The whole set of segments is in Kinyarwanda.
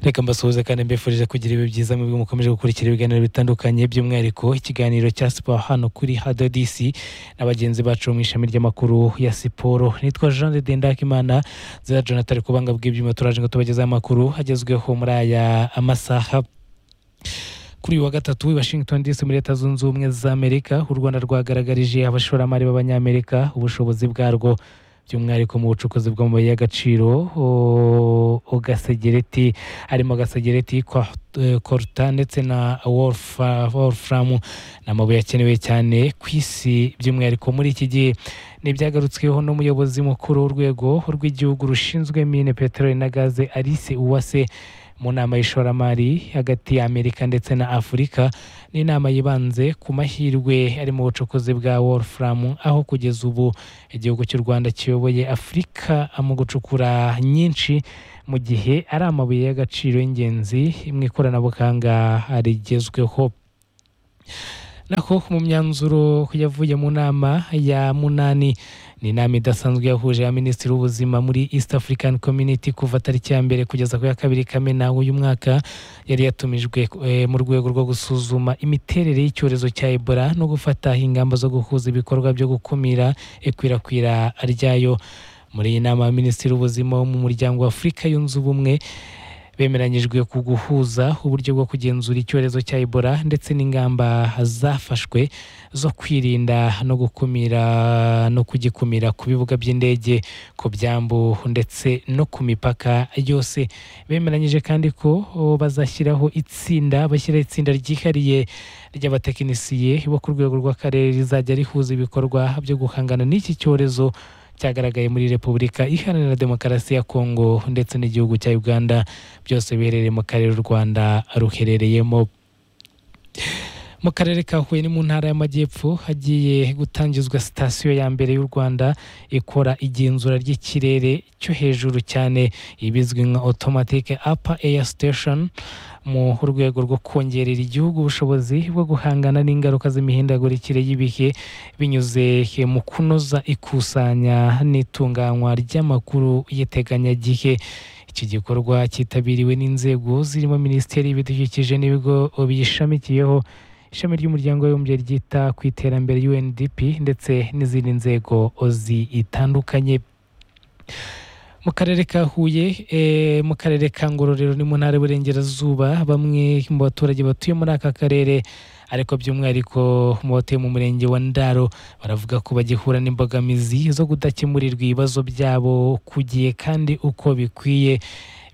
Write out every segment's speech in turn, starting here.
reka mbasuhuze kandi mbifurije kugira ibihe byiza mubwo mukomeje gukurikira ibiganiro bitandukanye by'umwihariko ikiganiro cya siporo hano kuri hadodisi na bagenzi bacu mu ishami ry'amakuru ya siporo nitwa jean de dendakimana zira jonathan kubanga bw'ibyuma turaje ngo tubagezeho amakuru agezweho muri aya amasaha kuri uyu wa gatatu i washington dc muri leta zunze ubumwe za amerika u rwanda rwagaragarije abashoramari b'abanyamerika ubushobozi bwarwo by'umwihariko mu bucukuzi bw'amabuye y'agaciro gasegereti harimo gasegereti koruta ndetse na wolufuramu ni amabuye akenewe cyane ku isi by'umwihariko muri iki gihe ni ibyagarutsweho n'umuyobozi mukuru w'urwego rw'igihugu rushinzwe mine peteroli na gaze alice uwase mu nama y'ishoramari hagati ya amerika ndetse na afurika ni inama yibanze ku mahirwe ari mu bucukuzi bwa wolufuramu aho kugeza ubu igihugu cy'u rwanda kiyoboye afurika mu gucukura nyinshi mu gihe ari amabuye y'agaciro y'ingenzi mu ikoranabuhanga rigezweho naho mu myanzuro yavuye mu nama ya munani ni inama idasanzwe yahuje ya minisitiri w'ubuzima muri east african community kuva tariki ya mbere kugeza ku ya kabiri kamena uyu mwaka yari yatumijwe e, mu rwego rwo gusuzuma imiterere y'icyorezo cya ebola no gufata ingamba zo guhuza ibikorwa byo gukumira ikwirakwira ryayo muri iyi nama ya minisitiri w'ubuzima wo mu muryango wa afurika yunze ubumwe bemeranyijwe ku guhuza uburyo bwo kugenzura icyorezo cya ebola ndetse n'ingamba zafashwe zo kwirinda no gukumira no kugikumira ku bibuga by'indege ku byambu ndetse no ku mipaka yose bemeranyije kandi ko bazashyiraho itsinda bashyiraho itsinda ryihariye ry'abatekinisiye bo ku rwego rw'akarere rizajya rihuza ibikorwa byo guhangana n'iki cyorezo cyagaragaye muri repubulika iharanira demokarasi ya kongo ndetse n'igihugu cya uganda byose biherereye mu karere u rwanda ruherereyemo mu karere ka huye ni mu ntara y'amajyepfo hagiye gutangizwa sitasiyo ya mbere y'u rwanda ikora igenzura ry'ikirere cyo hejuru cyane ibizwi nka automatic upper air station mu rwego rwo kongerera igihugu ubushobozi bwo guhangana n'ingaruka z'imihindagurikire y'ibihe binyuze mu kunoza ikusanya n'itunganywa ry'amakuru y'iteganyagihe iki gikorwa cyitabiriwe n'inzego zirimo minisiteri y'ibidukikije n'ibigo biyishamikiyeho ishami ry'umuryango w'abibumbye ryita ku iterambere UNDP ndetse n'izindi nzego zitandukanye mu karere ka huye mu karere ka ngororero ni mu ntara y'uburengerazuba bamwe mu baturage batuye muri aka karere ariko by'umwihariko mu batuye mu murenge wa ndaro baravuga ko bagihura n'imbogamizi zo kudakemurirwa ibibazo byabo ku gihe kandi uko bikwiye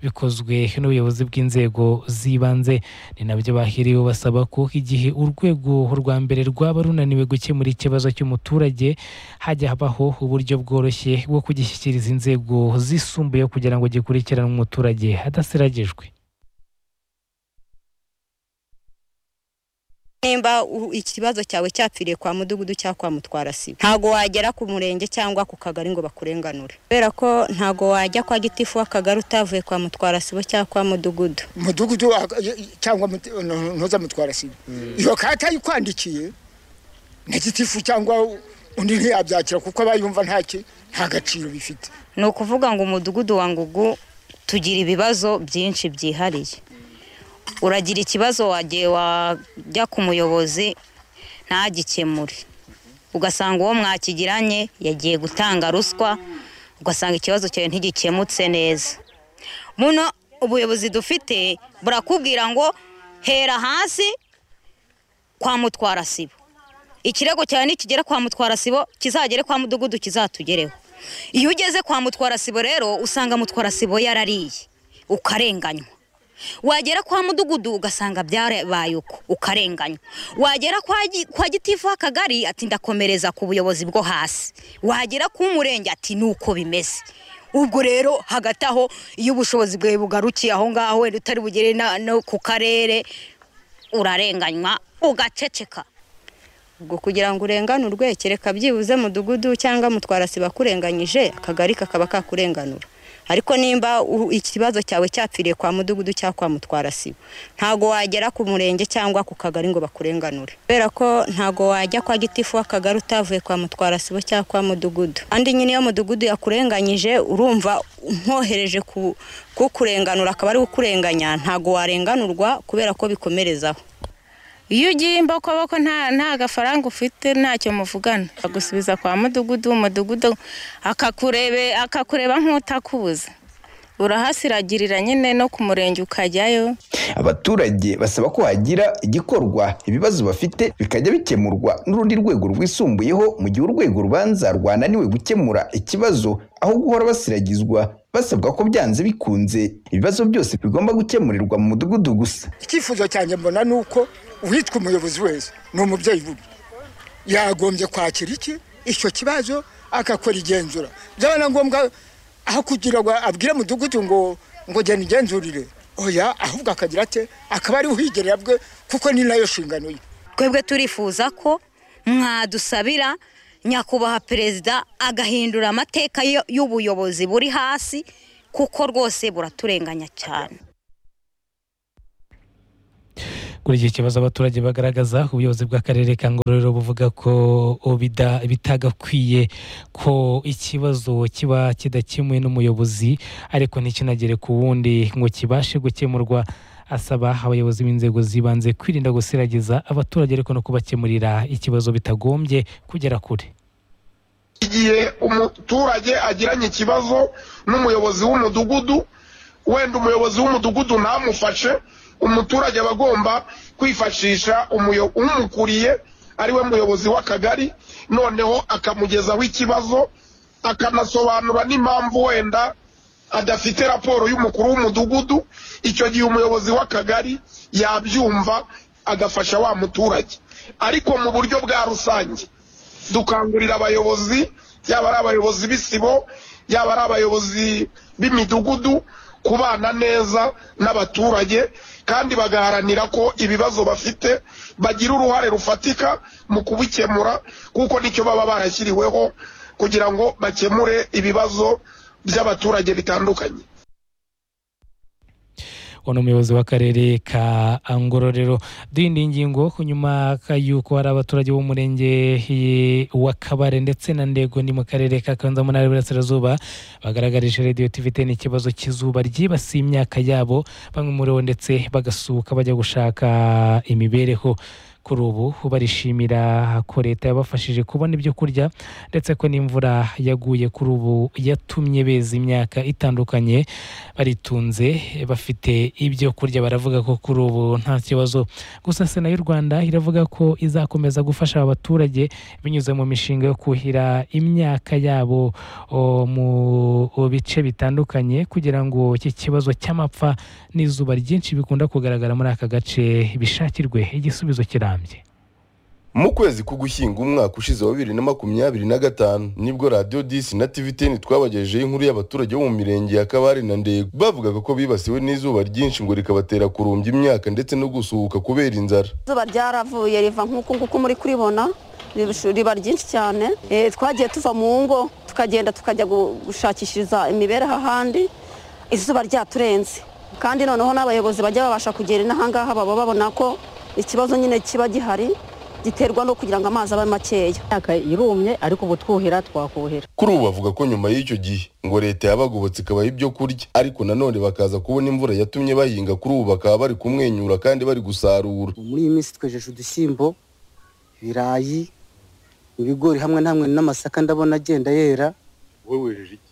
bikozwe n'ubuyobozi bw'inzego z'ibanze ni nabyo bahiriwe basaba ko igihe urwego rwa mbere rwaba runaniwe gukemura ikibazo cy'umuturage hajya habaho uburyo bworoshye bwo kugishyikiriza inzego zisumbuye kugira ngo gikurikiranwe umuturage hadasiragijwe nimba ikibazo cyawe cyapfiriye kwa mudugudu cyangwa kwa mutwara sibo ntago wagera ku murenge cyangwa ku kagari ngo bakurenganure kubera ko ntago wajya kwa gitifu w'akagari utavuye kwa mutwara sibo cyangwa kwa mudugudu mudugudu cyangwa ntuza mutwara sibo iyo karita yikwandikiye na gitifu cyangwa undi ntiyabyakira kuko aba yumva nta gaciro bifite ni ukuvuga ngo umudugudu wa ngugu tugira ibibazo byinshi byihariye uragira ikibazo wagiye wajya ku muyobozi ntagikemure ugasanga uwo mwakigiranye yagiye gutanga ruswa ugasanga ikibazo cyawe ntigikemutse neza buno ubuyobozi dufite burakubwira ngo hera hasi kwa mutwara sibo ikirego cyawe nikigera kwa mutwara sibo kizagere kwa mudugudu kizatugereho iyo ugeze kwa mutwara sibo rero usanga mutwara sibo yarariye ukarenganywa wagera kwa mudugudu ugasanga byarabaye uko ukarenganywa wagera kwa gitifu akagari ati ndakomereza ku buyobozi bwo hasi wagera ku murenge ati nuko bimeze ubwo rero hagati aho iyo ubushobozi bwawe bugarukiye aho ngaho wenda utari bugere no ku karere urarenganywa ugaceceka ubwo kugira ngo urenganurwe kereka byibuze mudugudu cyangwa mutwara siba kurenganyije akagari kakaba kakurenganura ariko nimba u- ikibazo cyawe cyapfiriye kwa mudugudu cyangwa kwa mutwara sibo ntago wagera ku murenge cyangwa ku kagari ngo bakurenganure kubera ko ntago wajya kwa gitifu w'akagari utavuye kwa mutwara sibo cyangwa kwa mudugudu kandi nyine iyo mudugudu yakurenganyije urumva umwohereje ku kukurenganura akaba ari kukurenganya ntago warenganurwa kubera ko bikomerezaho iyo ugiye imbokoboko nta nta gafaranga ufite ntacyo muvugana agusubiza kwa mudugudu umudugudu akakurebe akakureba nk'utakubuza urahasiragirira nyine no ku murenge ukajyayo abaturage basaba ko hagira igikorwa ibibazo bafite bikajya bikemurwa n'urundi rwego rwisumbuyeho mu gihe urwego rubanza rwananiwe gukemura ikibazo aho guhora basiragizwa basabwa ko byanze bikunze ibibazo byose bigomba gukemurirwa mu mudugudu gusa icyifuzo cyanjye mbona ni uko uwitwa umuyobozi wese ni umubyeyi bubi yagombye kwakira iki icyo kibazo agakora igenzura byaba na ngombwa aho kugira ngo abwire mudugudu ngo ngo genda igenzurire oya ahubwo akagira ate akaba ari uhigerera bwe kuko ni nayo nshingano ye twebwe turifuza ko mwadusabira nyakubahwa perezida agahindura amateka yo- y'ubuyobozi buri hasi kuko rwose buraturenganya cyane kuri iki kibazo abaturage bagaragaza ubuyobozi bw'akarere ka ngororero buvuga ko bida- bitagakwiye ko ikibazo kiba kidakemuwe n'umuyobozi ariko ntikinagere ku wundi ngo kibashe gukemurwa asaba abayobozi b'inzego z'ibanze kwirinda gusiragiza abaturage ariko no kubakemurira ikibazo bitagombye kugera kure igihe umuturage agiranye ikibazo n'umuyobozi w'umudugudu wenda umuyobozi w'umudugudu ntamufashe umuturage aba agomba kwifashisha umuyo- umukuriye ariwe muyobozi w'akagari noneho akamugezaho ikibazo akanasobanura n'impamvu wenda adafite raporo y'umukuru w'umudugudu icyo gihe umuyobozi w'akagari yabyumva agafasha wa muturage ariko mu buryo bwa rusange dukangurira abayobozi yaba ari abayobozi b'isibo yaba ari abayobozi b'imidugudu kubana neza n'abaturage kandi bagaharanira ko ibibazo bafite bagira uruhare rufatika mu kubikemura kuko nicyo baba barashyiriweho kugira ngo bakemure ibibazo by'abaturage bitandukanye uwo ni umuyobozi w'akarere ka ngororero duhindura ingingo ku nyuma ka- y'uko hari abaturage b'umurenge eh, wa kabare ndetse na ndego ni mu karere ka kanza mu ntara y'iburasirazuba bagaragarije radiyo tivite n'ikibazo cy'izuba ryibasiye imyaka yabo bamwe muri bo ndetse bagasuka bajya gushaka imibereho kuri ubu barishimira ko leta yabafashije kubona ibyo kurya ndetse ko n'imvura yaguye kuri ubu yatumye beza imyaka itandukanye baritunze bafite ibyo kurya baravuga ko kuri ubu nta kibazo gusa sena y'u rwanda iravuga ko izakomeza gufasha aba baturage binyuze mu mishinga yo kuhira imyaka yabo o, mu bice bitandukanye kugira ngo iki kibazo cy'amapfa n'izuba ryinshi bikunda kugaragara muri aka gace bishakirwe igisubizo kirambye mu kwezi k'ugushyinga umwaka ushize wa bibiri na makumyabiri na gatanu nibwo radiyo disi na tiviteni twabagejejeho inkuru y'abaturage bo mu mirenge ya kabare na ndego bavugaga ko bibasiwe n'izuba ryinshi ngo rikabatera kurumbya imyaka ndetse no gusuhuka kubera inzara izuba ryaravuye riva nk'uku nguku muri kuribona rirusha- riba ryinshi cyane Eh, twagiye tuva mu ngo tukagenda tukajya gu- gushakishiriza imibereho ahandi izuba ryaturenze kandi noneho n'abayobozi bajya babasha kugera inahangaha baba babona ko ikibazo nyine kiba gihari giterwa no kugira ngo amazi abe makeya imyaka irumye ariko ubu twuhira twakuhira kuri ubu bavuga ko nyuma y'icyo gihe ngo leta yabagobotse ikabaha ibyo kurya ariko nanone bakaza kubona imvura yatumye bahinga kuri ubu bakaba bari kumwenyura kandi bari gusarura muri iyi minsi twejeje udushyimbo ibirayi ibigori hamwe na hamwe n'amasaka ndabona agenda yera wowe wejeje iki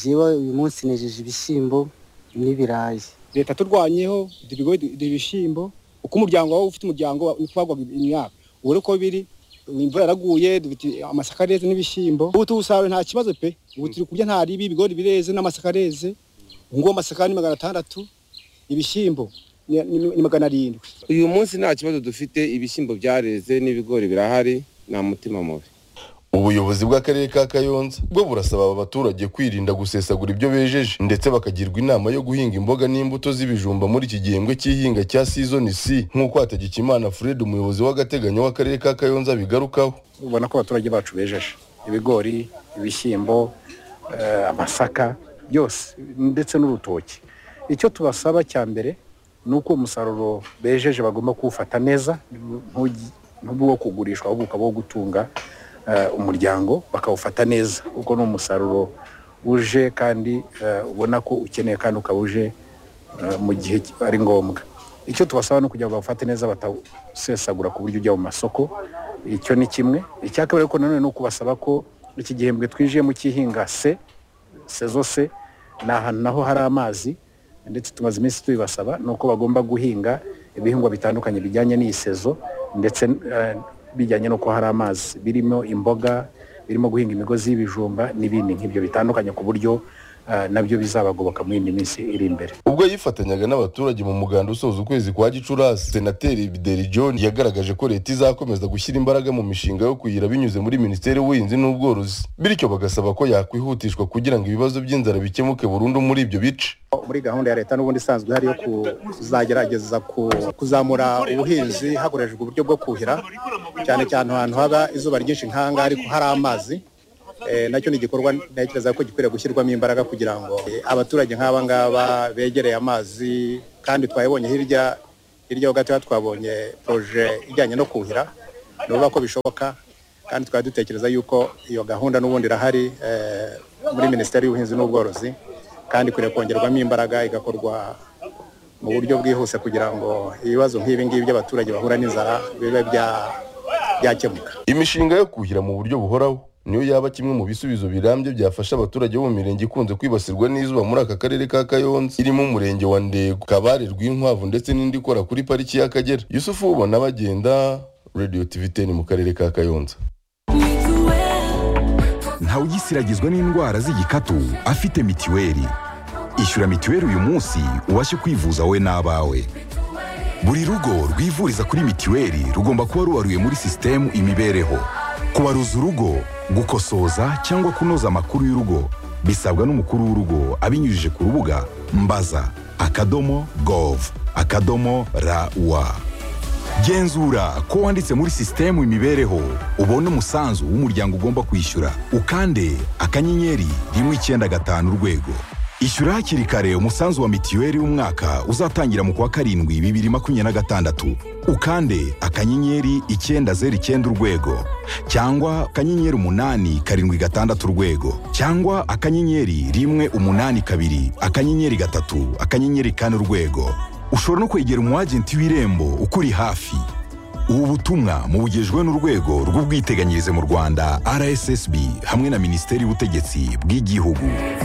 njyewe uyu munsi nejeje ibishyimbo n'ibirayi leta turwanyeho dore ibigori dore ibishyimbo uko umuryango wawe ufite umuryango wagwaga imyaka ubu rero uko biri imvura yaraguye dufite amasaka areze n'ibishyimbo ubu tuwusaruye nta kibazo pe ubu turi kurya nta ribi ibigori bireze n'amasaka areze ubu ngubu amasaka ni magana atandatu ibishyimbo ni- ni- ni magana arindwi uyu munsi nta kibazo dufite ibishyimbo byareze n'ibigori birahari nta mutima mubi ubuyobozi bw'akarere ka kayonza bwo burasaba aba baturage kwirinda gusesagura ibyo bejeje ndetse bakagirwa inama yo guhinga imboga n'imbuto z'ibijumba muri iki gihembwe cy'ihinga cya sizoni c nk'uko hatagikimana fred umuyobozi w'agateganyo w'akarere ka kayonza abigarukaho ubona ko abaturage bacu bejeje ibigori ibishyimbo eh, amasaka byose ndetse n'urutoki icyo tubasaba cya mbere ni uko umusaruro bejeje bagomba kuwufata neza ntugi- ntube uwo kugurishwa ahubwo ukaba uwo gutunga eh, umuryango bakawufata neza kuko ni umusaruro uje kandi eh, ubona ko ukeneye kandi ukaba uje eh, mu gihe ari ngombwa icyo tubasaba ni ukugira ngo bawufate neza batawusesagura ku buryo ujya mu masoko icyo ni kimwe icya kabiri ariko nanone ni ukubasaba ko iki gihembwe twinjiyemo cy'ihinga se sezo se ni ahantu naho hari amazi ndetse tumaze iminsi tubibasaba ni uko bagomba guhinga ibihingwa bitandukanye bijyanye n'iyi sezo ndetse eh, bijyanye n'uko hari amazi birimo imboga birimo guhinga imigozi y'ibijumba n'ibindi nk'ibyo bitandukanye ku buryo eh, nabyo bizabagoboka muri iyi minsi iri imbere ubwo yifatanyaga n'abaturage mu muganda usoza ukwezi kwa gicurasi senateri bideri john yagaragaje ko leta izakomeza gushyira imbaraga mu mishinga yo kuyira binyuze muri minisiteri y'ubuhinzi n'ubworozi bityo bagasaba ko yakwihutishwa kugira ngo ibibazo by'inzara bikemuke burundu muri ibyo bice muri gahunda ya leta n'ubundi isanzwe ihari yo kuzagerageza ku- kuzamura ubuhinzi hakoreshejwe uburyo bwo kuhira cyane cyane ahantu haba izuba ryinshi nk'ahangaha ariko hari amazi Eh, nacyo ni igikorwa ntekereza ko gikwiriye gushyirwamo imbaraga kugira ngo eh, abaturage nk'aba ngaba begereye amazi kandi twabibonye hirya hirya ho gatoya twabonye proje ijyanye no kuhira ni ukuvuga ko bishoboka kandi twari dutekereza yuko iyo gahunda n'ubundi irahari eh, muri minisiteri y'ubuhinzi n'ubworozi kandi ikwiriye kongerwamo imbaraga igakorwa mu buryo bwihuse kugira ngo ibibazo nk'ibi ngibi by'abaturage bahura n'inzara bibe bya- byakemuka imishinga yo kuhira mu buryo buhoraho niyo yaba kimwe mu bisubizo birambye byafasha abaturage bo mu mirenge ikunze kwibasirwa n'izuba muri aka karere ka kayonza irimo umurenge wa ndego kabare rw'inkwavu ndetse n'indi ikora kuri pariki y'akagera yusufu ubona bagenda radio tv 10 mu karere ka kayonza ntawugisiragizwa n'indwara z'igikatu afite mitiweli ishyura mitiweli uyu munsi ubashe kwivuza wowe n'abawe buri rugo rwivuriza kuri mitiweli rugomba kuba ruwaruye muri sisitemu imibereho kubaruza urugo gukosoza cyangwa kunoza amakuru y'urugo bisabwa n'umukuru w'urugo abinyujije ku rubuga mbaza akadomo gov akadomo rawa genzura ko wanditse muri sisitemu imibereho ubone umusanzu w'umuryango ugomba kwishyura ukande akanyenyeri rimwe icyenda gatanu urwego ishyura hakiri kare umusanzu wa mitiweli w'umwaka uzatangira mu kwa karindwi bibiri makumyabiri na gatandatu ukande akanyenyeri icyenda zeru icyenda urwego cyangwa akanyenyeri umunani karindwi gatandatu urwego cyangwa akanyenyeri rimwe umunani kabiri akanyenyeri gatatu akanyenyeri kane urwego ushobora no kwegera umwagenti w'irembo ukuri hafi ubu butumwa mubugejwe n'urwego rw'ubwiteganyirize mu rwanda rssb hamwe na minisiteri y'ubutegetsi bw'igihugu